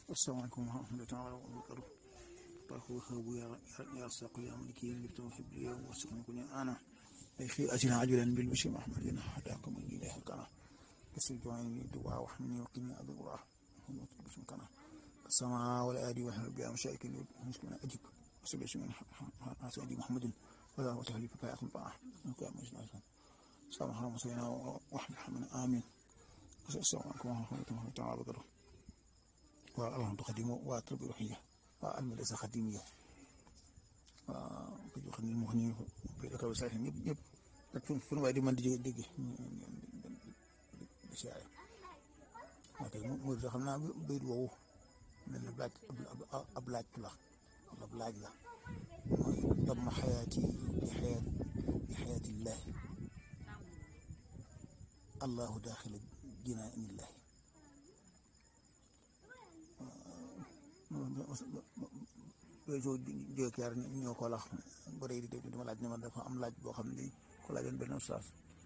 asalaamaaleykum wa rahmatulah wa barakatuh barko xebu ya saqu ya maliki li tawfiq ya wasqni kun ana fi ajina ajulan bil bishri mahmadin hadakum min ilahi kana kasil joani duwa wa hamni wa qini adu wa bismi kana sama wal adi wa habbi am shaykin muskuna ajib وسبع من سيدي محمد ولا وتهلي فكا يأخذ بقى نكا مجنى سلام حرام سيدنا وحمد حمد آمين السلام عليكم ورحمة الله تعالى وبركاته والله تقدمه واتربي روحية والمدرسة خديمية وكجو خدمي المهني بيدك وسائل يب يب لكن في نوع دي من دي دي بشاعر لكن مو دخلنا بيد وو من البلاد أبلاد كلها wala laaj la mooy damma xayaati bi xayaat bi xayaatillahi allahu daaxila jinaanillahi yooyu soo jógekeer ñoo ko lax ba day di dama laaj ne ma dafa am laaj boo xam ne ko laajoon benn ustaas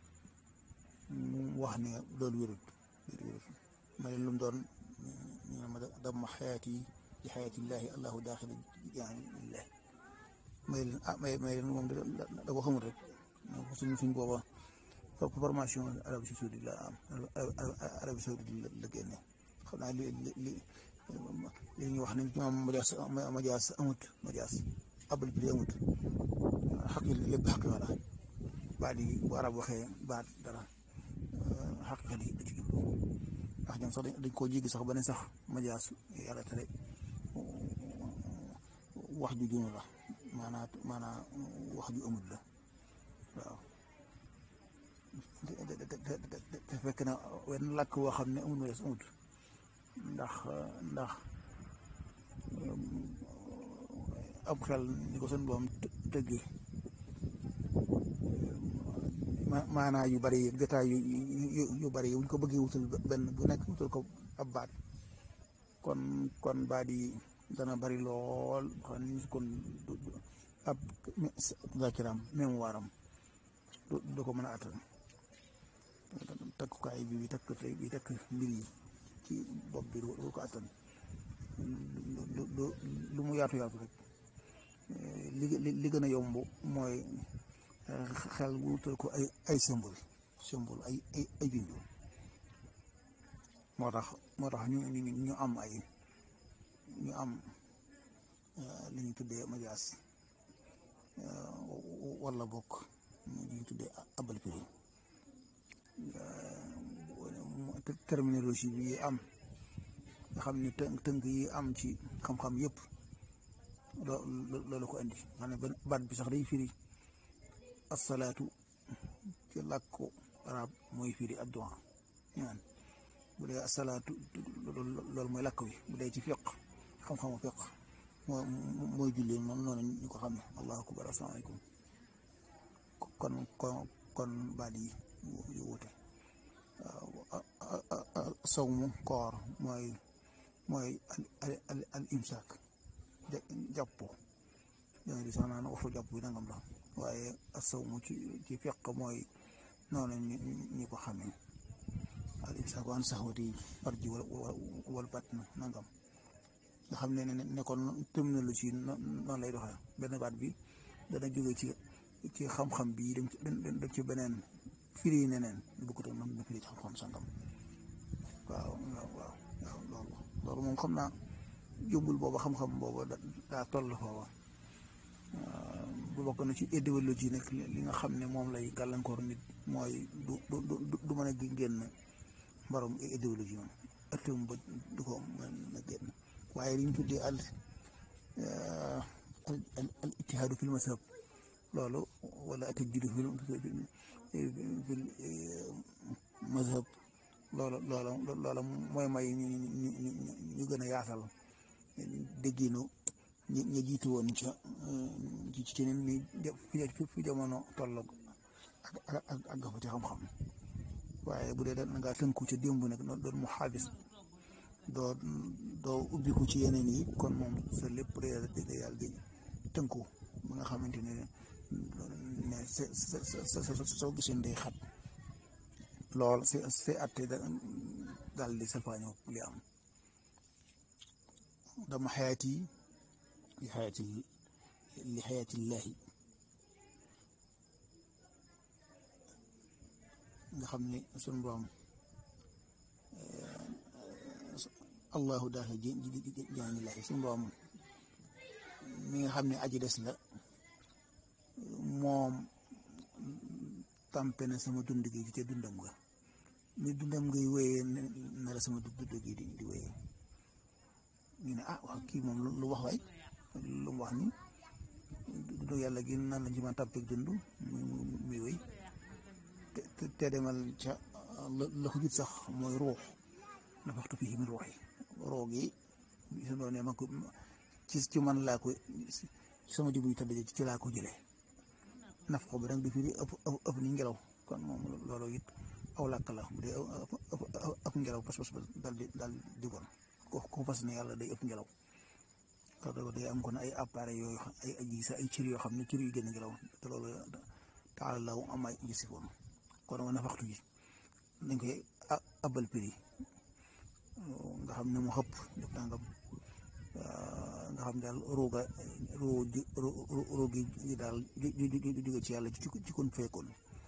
mu wax ne loolu wérut wérut ma leen lu mu doon ñu ne ma damma xayaati bi xayatillahi allahu daaxila jaanillahi may leen ah may may leen moom da ko xamul rek suñ suñ booba formation Arabie Saoudite la am Arabie Saoudite la génne xam naa li li li ñuy wax ne ñoom majaas majaas amut majaas abal bi amut xaq lépp xaq wala baat yi bu arab waxee baat dara xaq di da ci jublu ndax ñoom sax dañ koo jéggi sax ba ne sax majaas yàlla tere wax ju junu la maanaa maanaa wax ju amut la waaw te fekk na wenn làkk woo xam ne amul ma des amut ndax ndax ab xel ni ko seen boom tëggi maanaa yu bari yi jotaay yu yu bari yi wuñ ko bëggee wutal benn bu nekk wutal ko ab baat kon kon baat yi dana bari lool xam ne kon ab zakiram mémoire am du ko mën a attan takkukaay bi bi takk bi takk mbir yi ci bopp bi du ko attan lu mu yaatu yaatu rek li li gën a yomb mooy xel wutal ko ay ay symbole symbole ay ay ay junju moo tax moo tax ñu ñu am ay ñu am li ñu tuddee majaas wala bokk li ñu tuddee abal piri terminologie bi am nga xam ni tënk tënk yi am ci xam-xam yëpp loolu ko andi xam ne baat bi sax day firi asalaatu ci làkku arab mooy firi addu'a ñaan bu dee asalaatu loolu mooy làkk wi bu dee ci fiq xam-xamu fiq moo mooy julli noonu noonu ñu ko xam ne allahu akbar asalaamaaleykum kon kon kon baat yi yu wute waaw sawmu koor mooy mooy al al imsaak jàpp yaa di sax naan waxu jàpp bi nangam la waaye sawmu ci ci fiq mooy noonu ñu ko xamee al imsaak an saxwati farji wal batn nangam nga xam ne ne kon terminologie noonu lay doxee benn baat bi dana jóge ci ci xam-xam bi dem ci dem ci beneen firi neneen bu ko mën na firi ci xam-xam sangam waaw waaw waaw loolu loolu moom xam naa yóbbul booba xam-xam booba daa toll foofa bu bokk na ci idéologie nag li nga xam ne moom lay gàllankoor nit mooy du du du mën a génn mbarom idéologie moom ëttam ba du ko mën a génn waaye li ñu tuddee al al ittihaadu fil mazhab loolu wala atajjudu fil fil mazhab loolu loolu loolu mooy may ñu ñu gën a yaatal dégginu ñi ñi jiitu woon ca ci ci ni fi jamono tolloog ak ak ak gafa ci xam-xam waaye bu dee da ngaa tënku ca démb nag doon mu xaabis doo doo ubbiku ci yeneen yi kon moom sa lépp day yàlla di tënku ba nga xamante ne ne sa sa sa soo gisee day xat lool si si atte daal di salfaañoo li am dama xayaati li xayaati li xayaatillaahi nga xam ne sunu borom allahu daal ji ji ji jaani laahi sunu borom mi nga xam ne aji des la moom tàmpe na sama dund gi ci te dundam nga ni dundam ngay wéyee na la sama dund gi di di wéyee ñu ne ah wax kii moom lu wax waay lu mu wax ni dund yàlla gi nan lañ ci mën a tàmpeeg dund muy wéy te te demal ca la ko jut sax mooy ruux nafaxtu fii min ruux yi ruux gi su doon ne ma ko ci ci man laa ko sama jëmm yi tëdd ci laa ko jëlee naf ko bi nag di firi ëpp ëpp ni ngelaw kon moom loolu it aw làkk la bu dee ëpp ngelaw pas pas dal di dal di bon ko ko fas ne yàlla day ëpp ngelaw te day am kon ay appareil yooyu ay ay sa ay cër yoo xam ne cër yu gën a ngelaw te loolu taala law am ay jësifoon kon nga nafaxtu ji dañ koy abal prix nga xam ne mu xëpp def nangam nga xam daal rooga roo roogi gi daal jóge ci yàlla ci kon fekkoon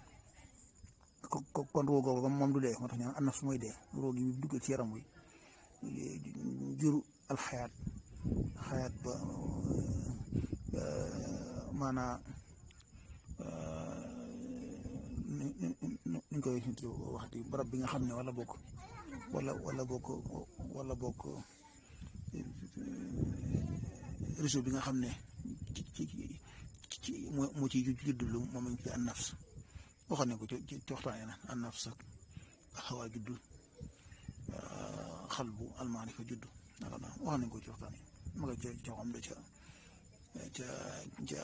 kon rooga ba moom du dee moo tax ñu naan annaf su mooy dee roogi bi dugg ci yaram wi jur alxayaat xayaat ba maanaa ñu koy wax di barab bi nga xam ne wala bokk wala wala bokk wala bokk réseau bi nga xam ne ci ci ci moo ciy juddulu moom lañ ci an nafs waxoon nañ ko ci ci waxtaanee na an nafs ak xawaa juddu xal bu almaarifa juddu naka la wax nañ ko ci waxtaan yi ma nga ca ca xam ne ca ca ca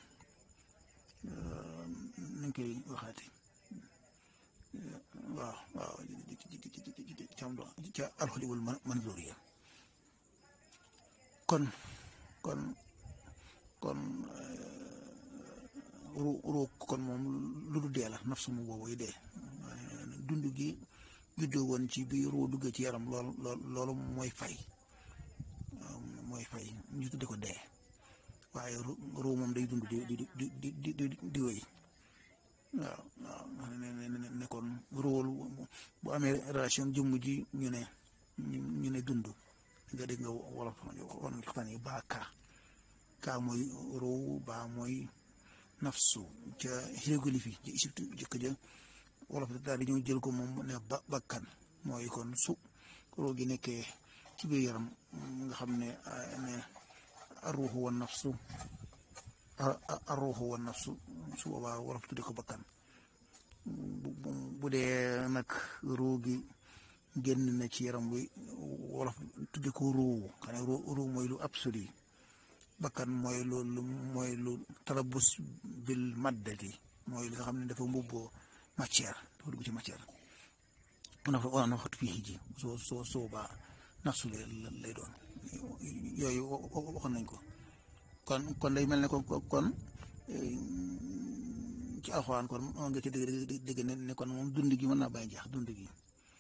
nañ koy waxaati waaw waaw ca alxoliwul manzuriya kon kon kon ru ru kon moom lu du dee la nafsu mu boobu yi dee dund gi juddoo woon ci biir ru duggee ci yaram lool lool loolu mooy fay mooy fay ñu tudde ko dee waaye ru moom day dund di di di di di di wéy waaw waaw ne ne kon róol bu amee relation jëmm ji ñu ne ñu ne dund nga dégg nga wolof wan nga xam ne baa kaa kaa mooy róow baa mooy nafsu ca hiéroglyphe yi ci Égypte jëkk ja wolof daal di ñëw jël ko moom ne ba bakkan mooy kon su róo gi nekkee ci biir yaram nga xam ne ne arruuxu wa nafsu arruuxu wa nafsu su boobaa wolof tudde ko bakkan bu dee nag ruu gi génn na ci yaram wi wolof tudde ko ruu xam ne ruu mooy lu absolu bakkan mooy lu mooy lu talabus bil maddati mooy li nga xam ne dafa mbubboo matière dafa dugg ci matière nafa wala na waxtu fii ji soo soo soo baa nafsu lay doon yooyu waxoon nañ ko kon kon day mel ne ko kon ci alxuraan kon moo nga ci dégg dégg ne kon moom dund gi mën naa bàyyi jeex dund gi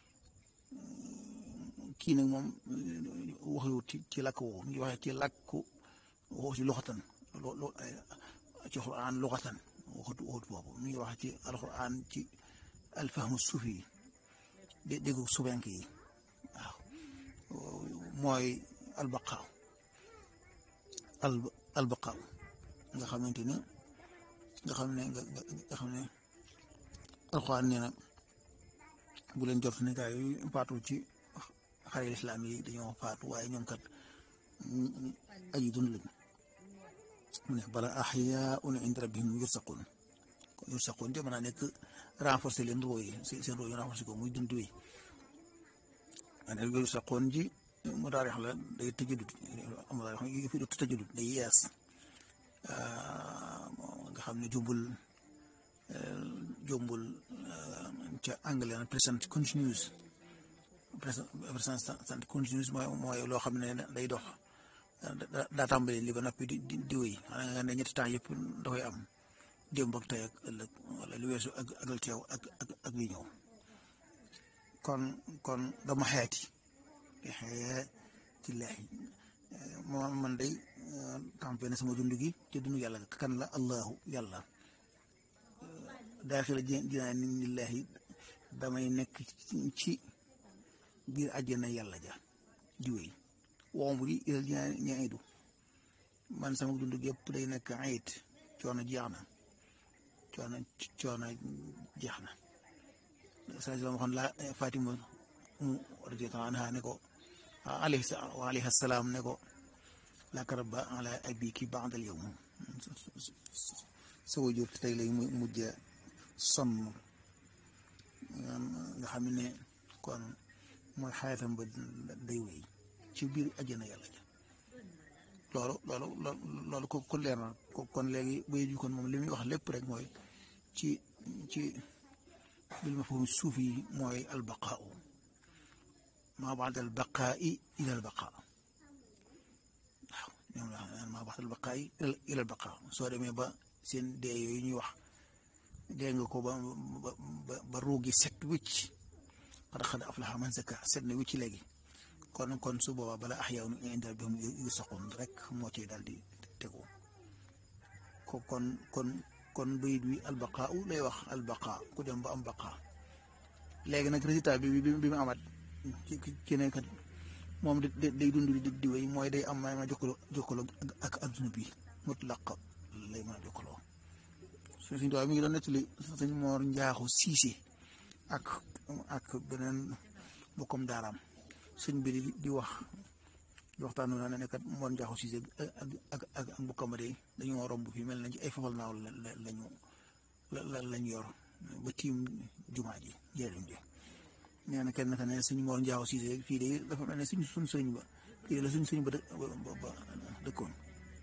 kii nag moom waxewut ci ci làkk woowu ngi waxee ci làkku waxu ci loxatan lo ci alxuraan loxatan waxut waxut boobu mi ngi wax ci alxuraan ci alfahmu suufi yi dé déggu subenk yi waaw mooy albaqaaw al albaqaaw nga xamante ni nga xam ne nga xam ne alxuraan nee na bu leen jot ne gaa yi faatu ci xare lislaam yi dañoo faatu waaye ñoom kat aji dund lañ mu ne bala axyaun inda rabbihim yursaqun yursaqun de mën naa nekk renforcer leen roo yi seen roo yi renforcer ko muy dund wi ane yursaqun ji mu taarix la day tëjadut mu taarix yu fi tëjadut day yees nga xam ne jombul jombul ca anglais na present continuous present continuous mooy mooy loo xam ne day dox daa tàmbali li ba noppi di di di wéy xanaa nga ne ñetti temps yëpp da koy am démb ak tey ak ëllëg wala lu weesu ak ak teew ak ak ak li ñëw kon kon dama xeeti xeeti leex moo man day campé na sama dund gi ci dund yàlla kan la allahu yàlla daaxila jinaa lillahi damay nekk ci biir àjjana yàlla ja di wéy woom ri ilal jinaa ñaidu man sama dund gi yëpp day nekk ayit coono jeex na coono coono jeex na saa si waxoon la Fatima mu radiyallahu anha ne ko alayhi wa alayhi salaam ne ko la karaba ala abiki ba'dal yawm sa wajur tey lay mujj sonn nga xam ne kon mooy xayatam ba day wéy ci biir àjjana yàlla ja loolu loolu loolu ko ko leer na kon léegi bay ju kon moom li muy wax lépp rek mooy ci ci bil mafhum suuf yi mooy albaqaa maa baad albaqaa ila albaqaa waaw ñoom la maa baad albaqaa ila albaqaa soo demee ba seen dee yooyu ñuy wax dee nga ko ba ba ba ruugi set wicc qad xad aflaha man zakka set na wicc léegi kon kon su boobaa bala axyaw nu indal bi yu soxoon rek moo ciy daal di tegu ko kon kon kon bayit wi albaqaa u lay wax albaqaa ku dem ba am baqaa léegi nag résultat bi bi bi mu amat ci ci ne kat moom day dund di di wéy mooy day am ma jokkaloo jokkaloo ak adduna bi mutlaq lay mën a jokkaloo suñ suñ tubaab mi ngi doon nettali sëñ Moor Njaaxu Siise ak ak beneen bokkam daaraam sëñ bi di wax di waxtaan na ne kat Moor Njaaxu Siise ak ak ak bokkam de dañoo romb fii mel nañ ci ay fafal naaw la lañu la lañ yor ba tiim jumaa ji jëriñ ji nee na kenn ka ne sëñ Moor Njaaxu Siise fii de dafa mel ne suñ suñ sëñ ba fii la suñ sëñ ba ba dëkkoon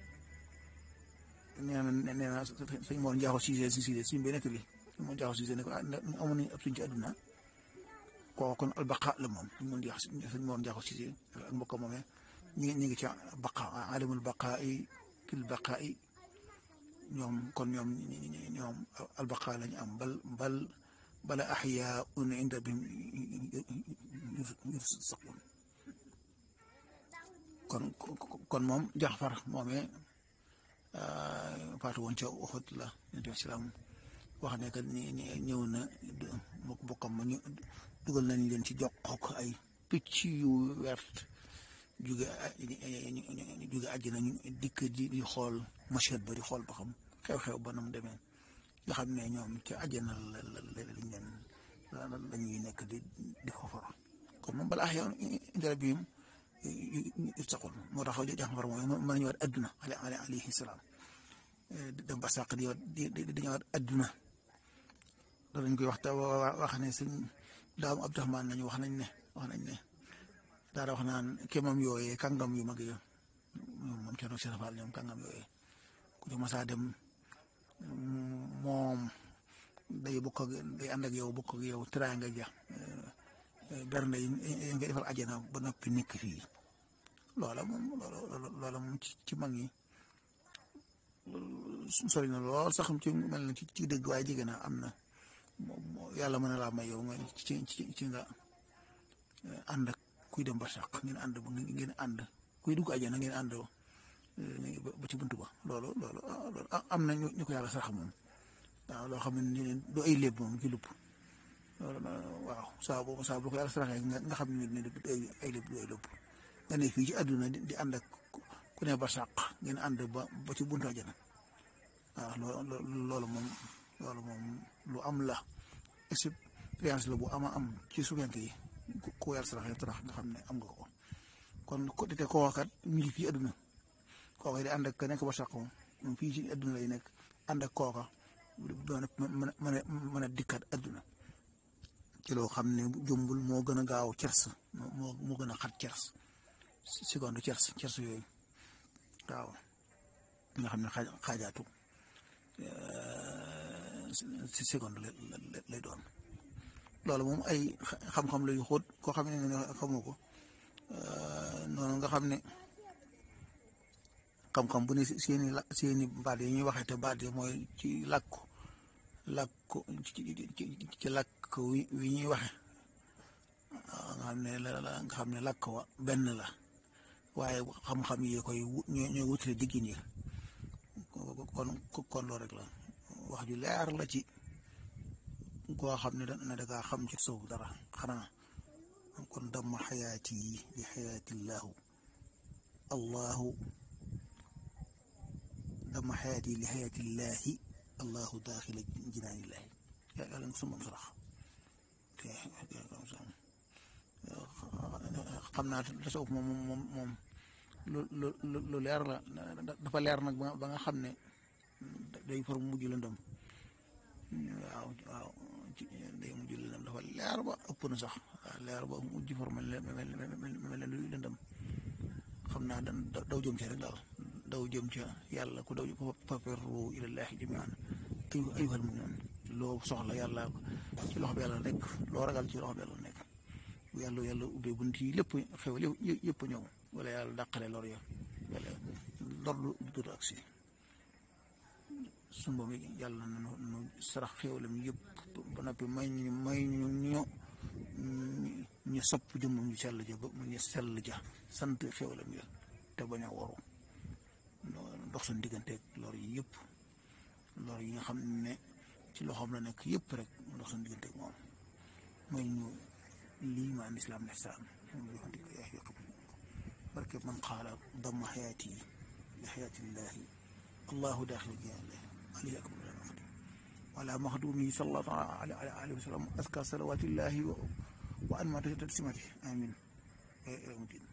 nee na nee na sëñ Mor Njaaxu Siise si Siise suñ bi nekk bi sëñ Mor Njaaxu Siise ne ko amoon nañu ab suñ ci àdduna kooku kon albaqa la moom sëñ Mor Njaaxu sëñ Mor Njaaxu Siise ak mbokk moomee ñi ngi ñi ngi ci baqa alimul baqaa yi fil baqaa yi ñoom kon ñoom ñoom albaqa lañu am bal bal bala axyaa un inda bihim yursaqun kon kon moom Jaxfar moomee faatu woon ca Uhud la nabi salaam wax ne que ni ñëw na bokkam ma ñu dugal nañ leen ci jox ko ay picc yu wert jóge jóge àjjana ñu dikk di di xool machette ba di xool ba xam xew-xew ba nam demee nga xam ne ñoom ca àjjana la la lañ leen la ñuy nekk di di ko far kon moom balaa xew indara bi saxul moo tax Jaxfar mooy mën nañu war adduna ale ale alayhi salaam dem ba sàq di di di ñëwaat adduna danañ koy wax te wax ne suñ daam Abdurahmaan nañu wax nañ ne wax nañ ne daara wax naan kéemam yooyee kàngam yu mag yi moom Thierno Cheikh Fall ñoom kàngam yooyee ku ci masaa dem moom day bokk ak day ànd ak yow bokk ak yow teraanga ja bernde yi nga defal àjjana ba noppi nekk fii loola moom loola moom ci ci mag ñi sori na lool sax ci mel na ci ci dëgg waaye jege na am na yàlla mën na laa may yow nga ci ci ci nga ànd ak kuy dem ba sax ngeen ànd ba ngeen ànd kuy dugg àjjana ngeen ànd ba ci buntu ba loolu loolu am na ñu ko yàlla sax moom waaw loo xam ne du ay léeb moom ci lupp waaw saa boobu saa boo ko yàlla saraxee nga xam ne ne ay lépp ay lépp nga ne fii ci àdduna di ànd ak ku ne ba sàq ngeen ànd ba ba ci buntu àjjana waaw loolu moom loolu moom lu am la expérience la bu ama am ci suufenke yi ku yàlla saraxee tarax nga xam ne am nga ko kon ko te koo kat ñu ngi fii àdduna kooka di ànd ak ka nekk ba sàq moom fii ci àdduna lay nekk ànd ak kooka doon mën a mën a mën a dikkaat àdduna ci loo xam ne jumbul moo gën a gaaw cers moo moo gën a xat cers seconde cers cers yooyu waaw nga xam ne xaajaatu si seconde lay doon loolu moom ay xam-xam la yu xóot koo xam ne xamoo ko noonu nga xam ne xam-xam bu ne seeni la seeni baat yi ñuy waxee te baat yi mooy ci làkku làkku ci làkk wi ñuy waxe nga xam ne la nga xam ne làkk wa benn la waaye xam-xam yi koy ñooy wutale diggin yi kon kon loolu rek la wax ju leer la ci koo xam ne da dangaa xam ci suuf dara xanaa kon damma xayaati yi li xayaatillaahu allahu damma xayaati yi li xayaatillaahi allahu daaxila jinaanillaahi yàlla na sumam sarax xam naa tasawuf moom moom moom lu lu lu leer la dafa leer nag ba nga xam ne day far mujj lëndëm waaw waaw day mujj lëndëm dafa leer ba ëpp na sax leer ba mujj far mel mel luy lëndëm xam naa dan daw jëm ci rek daal daw jëm ca yàlla ku daw ko faferru ilallaahi jamiian ay ayyuhal mu'minuun loo soxla yàlla ci loxo bi yàlla nekk loo ragal ci loxo bi yàlla nekk bu yàlla yàlla ubbee bunt yi lépp xew yëpp ñëw wala yàlla dàqale lor ya wala lor du dut ak si sunu boom yàlla na nu sarax xéwalam yëpp ba noppi may ñu may ñu ñu ñu sopp jëmmam ñu sell ja ba mu ñu sell ja sant xéwalam ya te bañ a waru dox suñu digganteeg lor yi yëpp lor yi nga xam ne ci loxoom la nekk yëpp rek dox suñu digganteeg moom may ñu lii ma lislaam lihsaan barke man qaala damma xayaati li xayaatillaahi allahu daaxil jinaanillaahi alayhi akbar alxadim wala maxduumi sallallahu alayhi wa sallam aska salawaatillahi wa anma taslimati amin